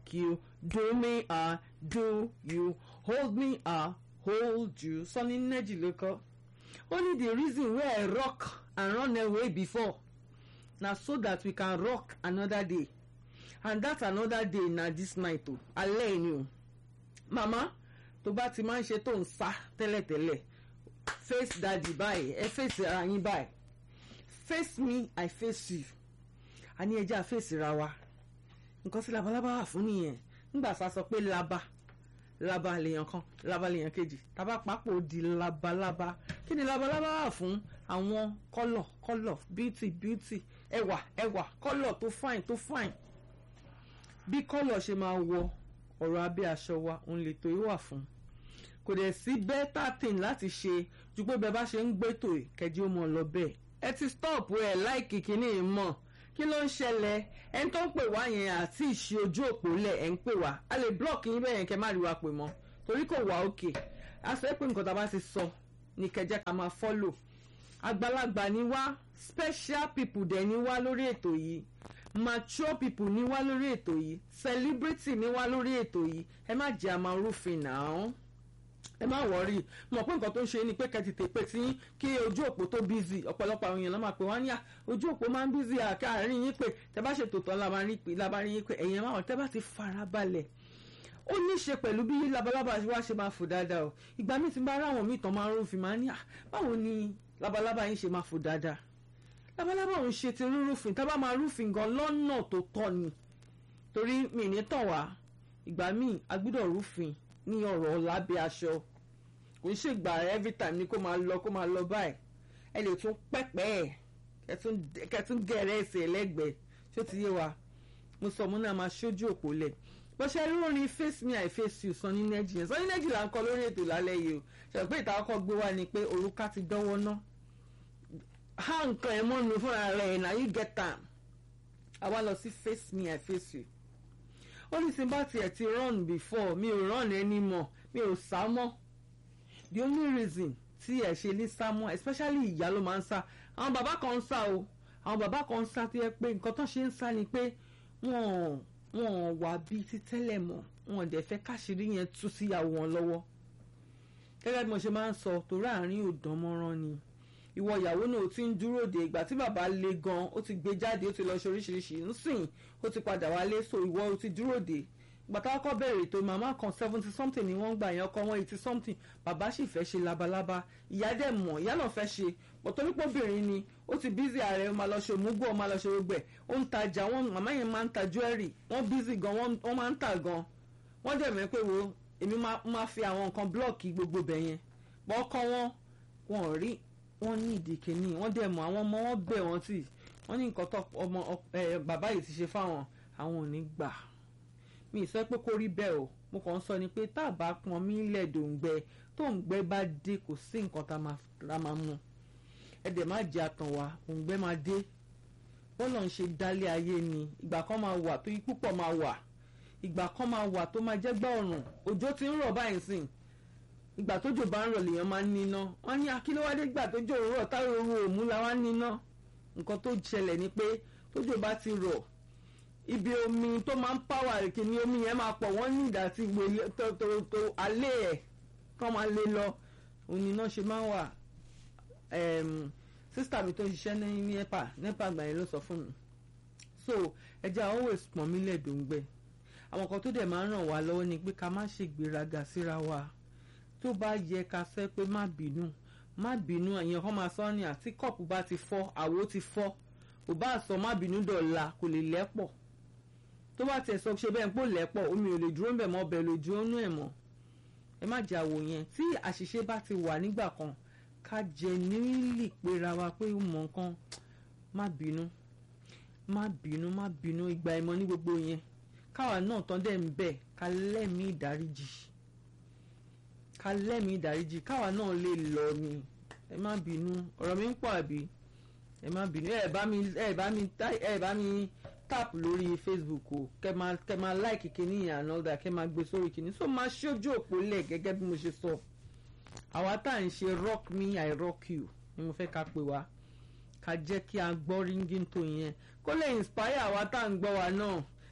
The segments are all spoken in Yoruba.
rock you do me I do you hold me I hold you Sunny Neji ló kọ only the reason wey I rock and run away before na so that we can rock another day and that another day na this night o alẹ́ ni o mama tó bá ti máa ń ṣe tó ń sá tẹ́lẹ̀tẹ́lẹ̀ face daddy báyìí ẹ face ara yín báyìí face me I face you a ní ẹjẹ́ àfẹ́sì ra wa nǹkan tí labalábá wà fún nìyẹn nígbà tá a sọ pé laba laba lèèyàn kan laba lèèyàn kejì tábà papò di labalábá kí ni labalábá wà fún àwọn kọ́lọ̀ kọ́lọ̀ beauty beauty ẹwà ẹwà kọ́lọ̀ tó fine tó fine bí kọ́lọ̀ ṣe máa wọ ọ̀rọ̀ abẹ́ aṣọ wa òun lè tó yìí wà fún kò dẹ̀ sí better thing láti ṣe ju pé bẹ́ẹ̀ bá ṣe ń gbẹ́tò kẹjí ó mọ̀ lọ bẹ́ẹ̀ ẹ ti stop ẹ láìkì kínní mọ̀ kí ló ń ṣẹlẹ̀ ẹni tó ń pè wá yẹn àti ìṣe ojú òpó lẹ̀ ẹ̀ ń pè wá a lè block yín bẹ́ẹ̀ yẹn kẹ́ má rí wa pè mọ́ torí kò wá òkè a sọ pé nǹkan tá a bá ti sọ ní kẹjẹ ká máa follow àgbàlagbà ni wá special people dẹ̀ ni wá lórí ètò yìí mature people ni wá lórí ètò yìí celebrity ni wá lórí ètò yìí ẹ má jẹ́ àmà rúfin náà ẹ má wọrí mọ̀ pé nǹkan tó ń ṣe ni pé kẹ́tìtì pé tí kí ojú òpó tó bízì ọ̀pọ̀lọpọ̀ àwọn èèyàn ló máa pè wọ́n ní à ojú òpó máa ń bízì àkáàrin yín pé tẹ bá ṣètò tán labarin yín pé ẹ̀yìn máa tẹ bá ti fara balẹ̀ ó ní í ṣe pẹ̀lú bí labalábá wa ṣe máa fò dáadáa o ìgbà míì tí bá ráwọn míì tán máa ń rúfin máa ní à báwo ni labalábá yín ṣe máa fò dáadáa labalábá òun ṣe ti rúrúfin tá bá máa rúfin gan lọ́nà tó tọ́ ni torí mi ní tàn wá ìgbà míì a gbọ́dọ̀ rúfin ní ọ̀rọ̀ lábẹ́ aṣọ kò ń ṣègbà every time ni kó máa lọ kó máa lọ báyìí ẹ lè tún pẹ́pẹ́ ẹ̀ kẹtún gẹ̀rẹ́ ẹsẹ̀ lẹ́gbẹ̀ẹ́ tí ó ti yé wa mo sọ mo náà máa ṣojú òpó lẹ̀ bó ṣe rí orin face me i face you Sunny Neji yẹn Sunny Neji là ń kọ lórí ètò lálẹ́ yìí o ṣe pé ìta ọkọ̀ gbé wá ni pé òrùka ti dánwọ́ ná há nǹkan ẹ̀ mọ́nu fúnra rẹ̀ na you get am àwa lọ sí face me i face you ó ní sinbá tiẹ̀ ti run before mi ò run anymore mi ò sá mọ́ the only reason tí ẹ̀ ṣe ní sá mọ́ especially ìyá ló máa ń sá àwọn bàbá kan ń sá o àwọn bàbá kan ń sá tó yẹ pé nǹkan tó ṣe ń sá ni pé wọ́n wọ́n wà bíi ti tẹ́lẹ̀ mọ́ wọn dẹ̀ fẹ́ káṣírí yẹn tú síyàwó wọn lọ́wọ́ gẹ́gẹ́ bí mo ṣe máa ń sọ torí àárín ò dán mọ́rán ni ìwọ ìyàwó náà ó ti ń dúró de ìgbà tí bàbá le gan ó ti gbé jáde ó ti lọ ṣe oríṣiríṣi nsìn ó ti padà wálé so ìwọ ó ti dúró de ìgbà tá a kọ́ bẹ̀rẹ̀ ètò màmá kan seventy something ni wọ́n gbà yẹn ọkọ wọn eighty something bàbá sì fẹ́ ṣe labalábá ìyá dẹ̀ mọ̀ ìyá náà fẹ́ ṣe bọ̀ torí pé obìnrin ni ó ti bízì ààrẹ ó máa lọ ṣe òmùgọ̀ ó máa lọ ṣe gbogbo ẹ̀ ó ń tajà wọn màmá yẹn máa ń ta jewelry wọ́n bízì gan wọ́n máa ń tà gan wọ́n dẹ̀ mẹ́ pé wo èmi máa fi àwọn nǹkan blọ́ọ̀kì gbogbo bẹ̀ yẹn bọ́ ọkọ wọn wọn ò rí wọ́n ní ìdíkè ní wọ́n dẹ̀ mọ̀ àwọn ọmọ wọn bẹ̀ wọ́n tì wọ́n ní nǹkan tó ọmọ bàbá yìí ti ṣe fáwọn àwọn ò ní gbà mi ì sọ pé kó rí bẹ́ẹ̀ o mo kàn ń sọ ni pé tá a bá pọn mí lẹ̀ dòǹgbẹ tó ń gbẹ bá dé kò sí nǹkan tá a máa mú ẹ dẹ̀ má jẹ́ àtàn wá òǹgbẹ máa dé bọ́lọ̀ ń ṣe dálé ayé ni ìgbà kan máa wà tó yí púpọ̀ máa wà ìgbà kan máa wà tó máa jẹ́ gbá ọ̀rùn òjò ti ń rọ̀ báyìí sìn ìgbà tójò bá ń rọ̀ lèèyàn máa ń níná wọ́n ní akílówádé gbà tójò ń rọ̀ táwọn oru òmú la wá ń níná nǹkan tó ṣẹlẹ̀ ni pé tójò bá ti rọ̀ ibi omi tó máa ń pàwà kìíní omi yẹn máa pọ̀ wọ́n ní ìdá tí gbé tó tó tó alẹ́ ẹ̀ kọ́ máa lé lọ òun ni iná ṣe máa ń wà sísítà mi tó ń ṣiṣẹ́ ní nepa nepa àgbà yẹn ló sọ fún mi so ẹja always pọ̀n mí lẹ́ẹ̀dọ́ngbẹ́ àwọn kan tó dẹ̀ máa ń ràn wá lọ́wọ́ ni pé ká má ṣègbéraga síra wa tó bá yẹ ká sẹ́ pé má bínú má bínú àyàn kan máa sọ ní àti kọ́ọ̀pù bá ti fọ́ àwo ti fọ́ kò bá sọ má bínú dọ̀la kò lè lẹ́pọ̀ tó bá tiẹ̀ sọ ṣe bẹ́ẹ̀ ń pò lẹ́pọ̀ omi ò lè dúró ń bẹ̀ mọ́ ọbẹ̀ lè dúró nú ẹ̀ mọ́ ẹ má jẹ́ àwò yẹn tí àṣìṣe bá ti wà nígbà kan ká jẹ nílì pera wa pé ó mọ nǹkan má bínú má bínú má bínú ìgbà ìmọ̀ ní gbogbo yẹn káwa náà tán dẹ̀ ń bẹ̀ ká lẹ́mìí ìdáríjì ká lẹ́mìí ìdáríjì káwa náà lè lọ ni ẹ má bínú ọ̀rọ̀ mi ń pọ̀ àbí ẹ má bínú ẹ bá mi ẹ bá mi ẹ bá mi tap lórí facebook o kẹ máa kẹ máa like kìíní yẹn and all that kẹ máa gbé sórí kìíní so máa ṣojú òpó lẹ̀ gẹ́gẹ́ bí mo ṣe sọ àwa tá à ń ṣe rock me i rock you ni mo fẹ́ ká pè wá ká jẹ́ kí a gbọ́ ringing tone yẹn kó lè inspire àwa tá à ń gbọ́ wa náà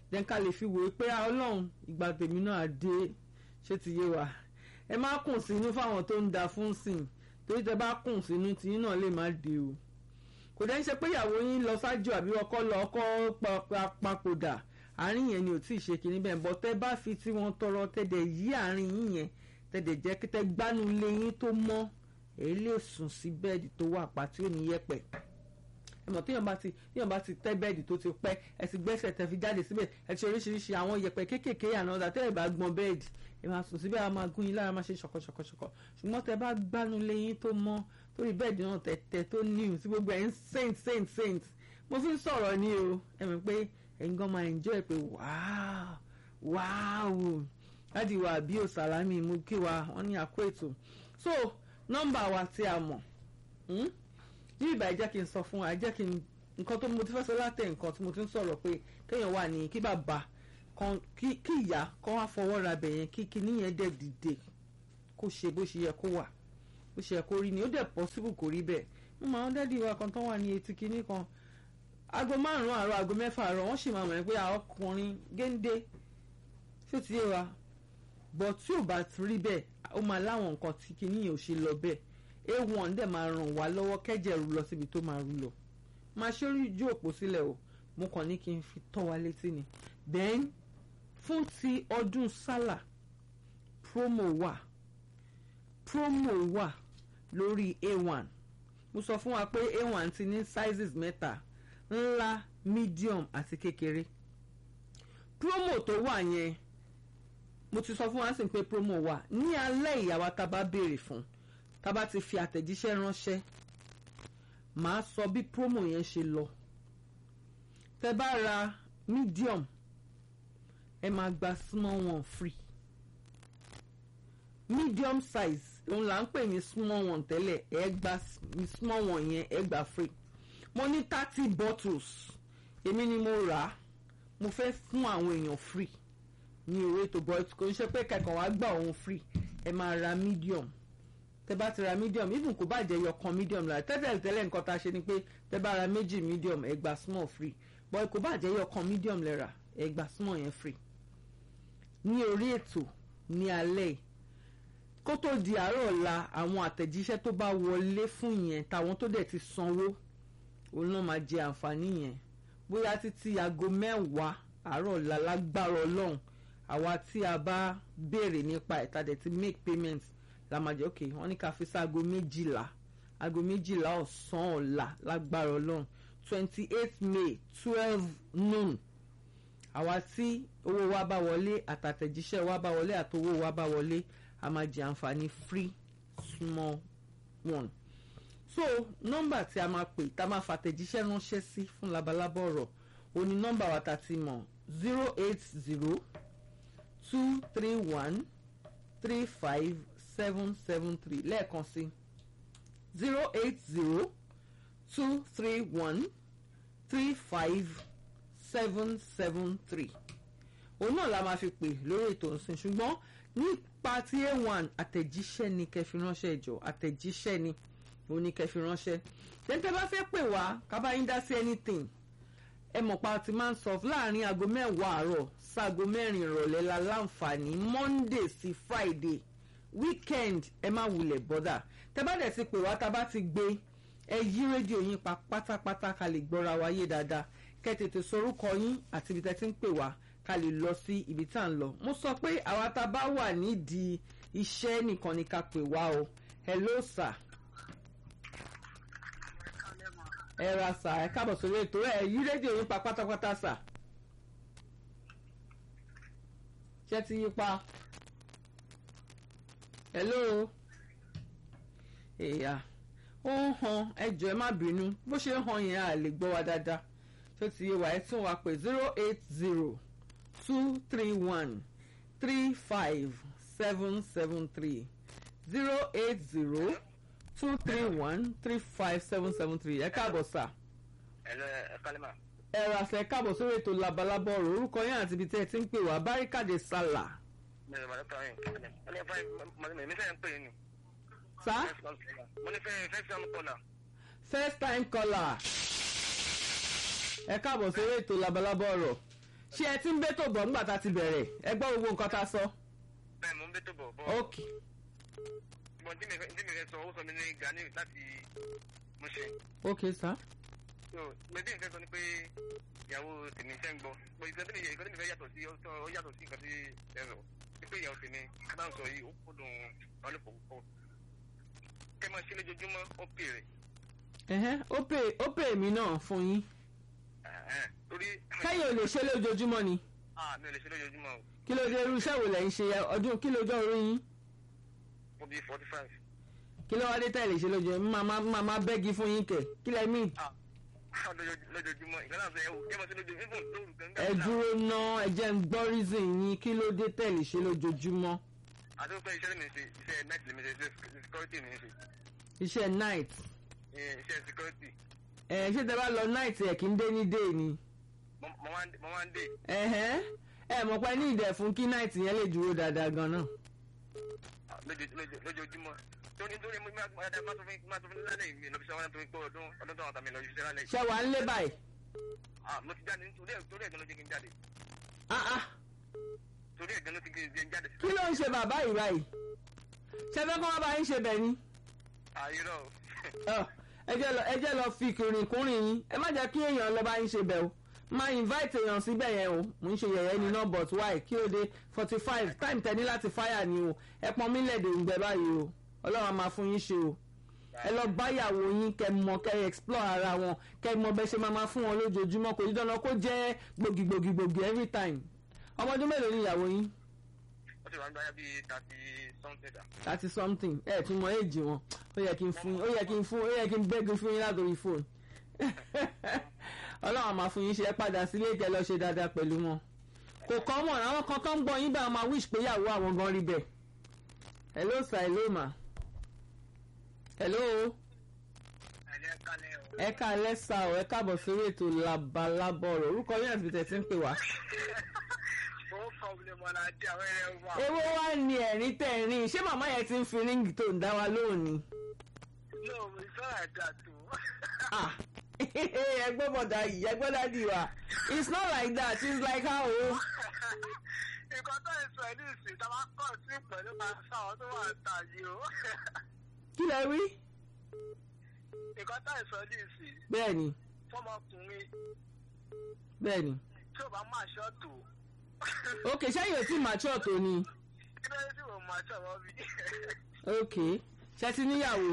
then ká lè fi wòye pé ọlọ́run ìgbà tèmi náà dé ṣé ti yé wa ẹ má kùn sínú fáwọn tó ń da fún sìn torí tẹ bá kùn sínú tìyín náà lè má dé o kò dẹ́ ń ṣe pé ìyàwó yín lọ sájò àbí ọkọ lọ ọkọ papòdà àárín yẹn ni ò tí ì ṣe kinní bẹ́ẹ̀ bọ́ tẹ́ bá fi tí wọ́n tọrọ tẹ́dẹ̀ yí àárín yín yẹn tẹ́dẹ̀ jẹ́ kí tẹ́ gbánú lé yín tó mọ́ èyí lè sùn sí bẹ́ẹ̀dì tó wà pa tí ò ní yẹ̀pẹ̀ ẹmọ téèyàn bá ti téèyàn bá ti tẹ́ bẹ́ẹ̀dì tó ti pẹ́ ẹ ti gbẹ́sẹ̀ tẹ́ fi jáde síbẹ̀ ẹ ti oríṣiríṣi àwọn yẹ̀pẹ̀ kéékèèké ànádà tẹ́ ẹ bá gbọ́n bẹ́ẹ̀dì ẹ máa sùn síbẹ̀ a máa gún yín lára máa ṣe ṣọ̀kọ̀ṣọ̀kọ̀ṣọ̀kọ̀ ṣùgbọ́n tẹ́ bá gbánu lé yín tó mọ́ torí bẹ́ẹ̀dì náà tẹ̀tẹ̀ tó níhùn sí gbogbo ẹ̀ ń saint saint saint mo fi ń sọ̀rọ̀ ní o ẹ mọ̀ pé ẹ̀yin gan máa enjoy pé wáá wáá láti wà bí o sàlámì mú kí wa wọ́n ní àkó ètò so nọ́mbà wa tí a mọ̀ ní ìbá jẹ́ kí n sọ fún wa jẹ́ kí n nǹkan tó mo ti fẹ́ sọ látẹ̀ nǹkan tí mo ti ń sọ̀rọ̀ pé kéèyàn wà ní kí bàbá kan kí ìyá kan wá fọwọ́ ra bẹ̀ yẹn kí kíní yẹn dẹ̀ dìde kó ṣe bó ṣe yẹ kó wà bó ṣe yẹ kó rí ni ó dẹ̀ possible kó rí bẹ́ẹ̀ mo máa ń dẹ́dí wa kan tó wà ní etí kíní kan aago márùn-ún àárọ̀ aago mẹ́fà àárọ̀ wọ́n sì máa mọ̀ pé ọkùnrin géńdé ṣó ti yé wa bọ̀ tí ò bá rí bẹ́ẹ̀ ó máa láwọn nǹkan tí kíní yẹn ò ṣe lọ bẹ́ẹ̀ a1 dẹ̀ máa ràn wá lọ́wọ́ kẹ́jẹ̀ rú lọ síbi tó máa rú lọ máa ṣe orí ojú òpó sílẹ̀ o mo kàn ní kí n fi tọ́ wa létí ni then fún ti ọdún sálà promo wà promo wà lórí a1 mo sọ fún wa pé a1 ti ní sizes mẹ́ta ńlá medium àti kékeré promo tó wà yẹn mo ti sọ fún wa sí pé promo wà ní alẹ́ ìyàwó tá a bá béèrè fún tá a bá ti fi àtẹ̀jíṣẹ́ ránṣẹ́ màá sọ bí promo yẹn ṣe lọ tẹ bá ra medium ẹ máa gba small one free medium size òun là ń pè ní small one tẹ́lẹ̀ ẹ gba small one yẹn ẹ gba free mo ní thirty bottles èmi ni mo rà á mo fẹ́ fún àwọn èèyàn free ní owó ètò but kò ń ṣe pé kẹkàn wá gbà òun free ẹ máa ra medium tẹ bá ti ra medium even kò bá jẹ yọkan medium la tẹ́tẹ̀lẹ̀ tẹ́lẹ̀ nǹkan tá a ṣe ni pé tẹ bá ra méjì medium ẹ gba small free but kò bá jẹ yọkan medium lẹ́ra ẹ gba small yẹn free ní orí ètò ní alẹ́ yìí kó tó di àárọ̀ ọ̀la àwọn àtẹ̀jíṣẹ́ tó bá wọlé fún yẹn táwọn tó dẹ̀ ti sanwó òun náà máa jẹ àǹfààní yẹn bóyá títí aago mẹ́wàá àárọ̀ ọ̀la lágbára ọlọ́run àwa tí a bá béèrè nípa ẹ̀ta dẹ̀ ti make payment la máa jẹ́ ok wọ́n ní ká fi sí aago méjìlá aago méjìlá ọ̀sán ọ̀la lágbára ọlọ́run twenty eight may twelve noon àwa tí owó wa bá wọlé àtàtẹ̀jíṣẹ́ wa bá wọlé àtowó wa bá wọlé a máa jẹ àǹfààní free small one so nọ́mbà tí a máa pè tá a máa fàtẹ̀jíṣẹ́ ránṣẹ́ sí fún labalábọ̀ ọ̀rọ̀ o ní nọ́mbà wa tá a ti mọ̀ zero eight zero two three one three five seven seven three lẹ́ẹ̀kan sí zero eight zero two three one three five seven seven three òun náà la máa fi pè lórí ètò ìsìn ṣùgbọ́n nípa tí a1 àtẹ̀jíṣẹ́ ni kẹfì ránṣẹ́ ìjọ àtẹ̀jíṣẹ́ ni òun ni kẹfì ránṣẹ́ tẹ́tẹ́ bá fẹ́ pè wá kábà yín dá sí anything ẹ mọ̀ pa ti máa ń sọ láàrin aago mẹ́wàá àárọ̀ sáago mẹ́rin ìrọ̀lẹ́ la láǹfààní monday sí friday weekend ẹ má wulẹ̀ bọ́dà tẹ́ bá dẹ̀ ti pè wá tá a bá ti gbé ẹ yí rédíò yín pa pátápátá ká lè gbọ́ra wa yé dáadáa kẹ́ tètè sorúkọ yín àti ibi tẹ́ ti ń pè wá ká lè lọ sí ibi tá à ń lọ mo sọ pé àwa tá a bá wà nídìí iṣẹ́ nìkan ni ká pè wá o hello sir ẹ ra sà ẹ káàbọ̀ sórí ètò ẹ yí rédíò yín pa pátápátá sà ṣé ti yí pa hello èèyà ó ń han ẹjọ́ ẹ má bínú bó ṣe ń han yẹn à lè gbọ́ wa dáadáa tó ti yé wa ẹ tún wa pé zero eight zero two three one three five seven seven three zero eight zero two three one three five seven seven three ẹ káàbọ̀ sà. ẹ̀lọ́ ẹ kálẹ̀ mà. ẹ rà sẹ́ káàbọ̀ sórí ètò labalábọ̀ ọ̀rọ̀ orúkọ yín àti ibi tí ẹ ti ń pè wá báríkàdé sálà. mi ò máa dọ́kítà yín mo ní fẹ́ mo ní fẹ́ ń pè yín ni. sá mo ní fẹ́ fẹ́ sọ́nù kọ́nà. first time caller ẹ káàbọ̀ sórí ètò labalábọ̀ ọ̀rọ̀ ṣé ẹ ti ń bẹ́tò bọ̀ nígbà tá a ti bẹ̀rẹ̀ ẹ gbọ́ gbogbo nǹkan tá a sọ. bẹ́ẹ̀ mo ń bẹ́ tó bọ̀ bọ́ ok ṣùgbọ́n tí mi fẹ́ tí mi fẹ́ sọ ó sọ mi ní gani láti mo ṣe ok sir. so mẹbí nǹkan sọ ni pé ìyàwó tèmi fẹ́ ń gbọ́ pé ìkan tí mi ìkan tí mi fẹ́ yàtọ̀ sí ó ó yàtọ̀ sí nǹkan tí ẹ sọ pé ìyàwó tèmi kí náà sọ yìí ó kó dùn ọlọ́pàá púpọ̀ kẹ́ máa ṣe lójoojúmọ́ ó pè rẹ̀ ẹ̀hẹ́n, ó pè ó pè mí náà fún yín torí kẹ́yìn ò lè ṣe lójoojúmọ́ ni ah mi ò lè ṣe lójoojúmọ́ o kí ló dé irú iṣẹ́ wo lẹ̀ ń ṣe ọdún kí lójọ́ orí yín mo bí forty five kí ló wá dé tẹ̀lé ṣe lójoojúmọ́ máa máa máa bẹ́gi fún yín kẹ̀ kí lẹ mí. ah lójoojúmọ́ ìkan náà sọ ẹ wò kẹ́ máa ṣe lójoojúmọ́ even lóru gangan ẹ dúró ná ẹ jẹ́ ń gbọ́ reason yín kí ló dé tẹ̀lé ṣe lójoojúmọ́ àti pé iṣẹ́ mi ṣe iṣẹ́ night lèmi ṣe iṣẹ́ security mi ṣe iṣẹ́ night Eh, iṣẹ́ security ẹ ṣé tẹ bá lọ night ẹ kì í dé ní day ni mo mo wá ń- mo wá ń dé ẹ̀hẹ́n, ẹ mọ̀ pé ní ìdẹ̀ fún kí night yẹn lè dúró dáadáa gan náà ah, lójo- lójo- lójoojúmọ́ torí torí mo máa máa máa tó fi máa tó fi lálẹ́ ìgbé lọ́bi sẹ́wọ́n torí pé ọdún ọdún tó àwọn tàmí lọ yìí lálẹ́ yìí ṣé wàá ń lé báyìí ah mo ti jáde nítorí ẹ̀ torí ẹ̀gbọ́n ló jẹ́ kí n jáde ah ah torí ẹ̀gbọ́n ló ti kí n jáde kí ló ń ṣe bàbá yìí báyìí ṣé fẹ́ kó wá bá yín ṣe bẹ̀ ni àyírọ̀ Ọ, ẹ jẹ́ lọ ẹ jẹ́ lọ fi kìrìnkùnrin yín ẹ má jẹ́ kí èèyàn lọ bá yín ṣe bẹ̀ o máa invite èèyàn síbẹ̀ yẹn o mò ń ṣe yẹ̀yẹ́ ni náà but why kí ló dé forty five time tẹ̀ ní láti fire ni o ẹ pọn mí lẹ́dẹ̀ ń gbẹ báyìí o ọlọ́run á máa fún yín ṣe o ẹ lọ báyàwó yín kẹ mọ kẹ explore ara wọn kẹ mọ bẹ ṣe máa máa fún wọn lójoojúmọ́ kò ní dandan kó jẹ́ gbòógì-gbòógì-gbòógì every time ọmọ ọdún mélòó ni ìyàwó yín ó ti wà ń gbáyà bíi thirty something da thirty something ẹ tún mọ èjì wọn ó yẹ kí n fún ó yẹ kí n fún ó yẹ kí n bẹ́gun fún yín látòrí fóònù ọlọ́run àmà fún yín ṣe ẹ padà sílé ìkẹ́ lọ ṣe dáadáa pẹ̀lú wọn kò kọ́ mọ̀ àwọn kan tó ń gbọ́ yín bá wọn máa wish pé ìyàwó àwọn gan rí bẹ́ẹ̀ hello sir hello ma hello ẹ̀jẹ̀ kalẹ̀ o ẹ ká lẹ́sà ọ̀ ẹ káàbọ̀ sórí ètò labalábọ̀ ọ̀rọ̀ orúkọ yín àti bìtẹ̀ tí ń pè wá. ó problem ọ̀la jẹ́ àwọn ẹ̀rẹ́ wa èwo wá ní ẹ̀rín tẹ̀rín ṣé màmá yẹn ti ń fi ríǹgì tó ń dá wa lóhùn ni. no it's not like that o Ah, ẹgbẹ́ bọ̀dà yìí ẹgbẹ́ dádì wa it's not like that it's like how o. nǹkan tó ń sọ ẹ ní ìsìn tá a bá kọ̀ sí pẹ̀lú máa sáwọn tó wà ń tà yìí o kí lẹ rí. nǹkan tó ń sọ ní ìsìn bẹ́ẹ̀ni fọmọkùnrin bẹ́ẹ̀ni tí ò bá máa ṣọ́ọ̀tù ok ṣẹ́yìn ò tí mature tó ni kí ló dé tí mo máa ṣọ̀wọ́ bí ok ṣe ti níyàwó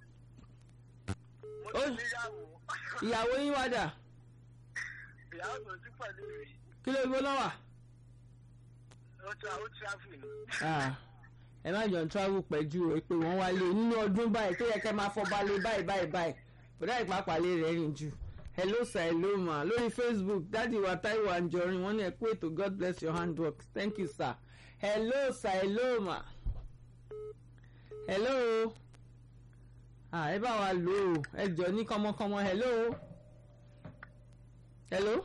mo Ó- ti níyàwó ìyàwó yín wá dà ìyàwó tó sí pẹ̀lú mi kí ló gbó lọ́wà. ó ti ó travel ni Ah, ẹ má jọ ń travel pẹ̀jú o pé wọ́n wálé nínú ọdún báyìí tó yẹ kẹ́ máa fọba lé báyìí báyìí báyìí bọ̀dá ìpápá lè rẹ̀ rìn jù hello sir hello ma lórí facebook dádì wa taiwo anjorin wọ́n ní ẹ kú ètò god bless your handwork thank you sir hello sir hello ma hello ah ẹ bá wa lò ó ẹ jọ ní kọmọkọmọ hello hello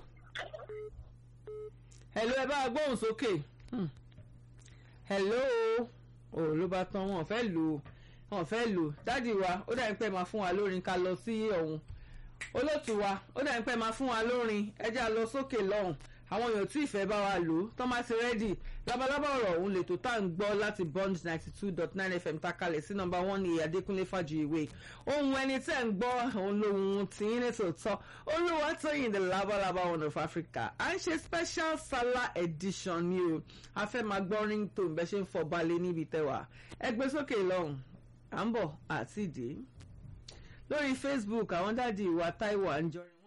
hello ẹ bá wa gbóhùn sókè. Hmm hello o ló bá tán wọn fẹ́ lò ó wọn fẹ́ lò ó dádì wa ó dàbí pé máa fún wa lórin ká lọ sí ọ̀hún olóòtú wa ó dàbí pé máa fún wa lórin ẹjẹ́ a lọ sókè lọ́hùn àwọn èèyàn tí ìfẹ́ bá wa lò ó tán bá ti rẹ́dì labalábá ọ̀rọ̀ òun lè tó tá à ń gbọ́ láti bond ninety two dot nine fm takalẹ̀ sí nọmba one ní adékúnlé fàjìwé ohun ẹni tẹ́ ń gbọ́ òun lòun tí ń ní tòótọ́ olúwa tóyìn the labalábá one of africa à ń ṣe special sala edition ni o a fẹ́ máa gbọ́ ringtone bẹ́ẹ̀ ṣe ń fọ́ balẹ̀ níbi tẹ́wà ẹ gbé sókè lọ́hùn à ń bọ̀ àti ìdè lórí facebook àwọn dáàdi ìwà taiwo àǹjọrin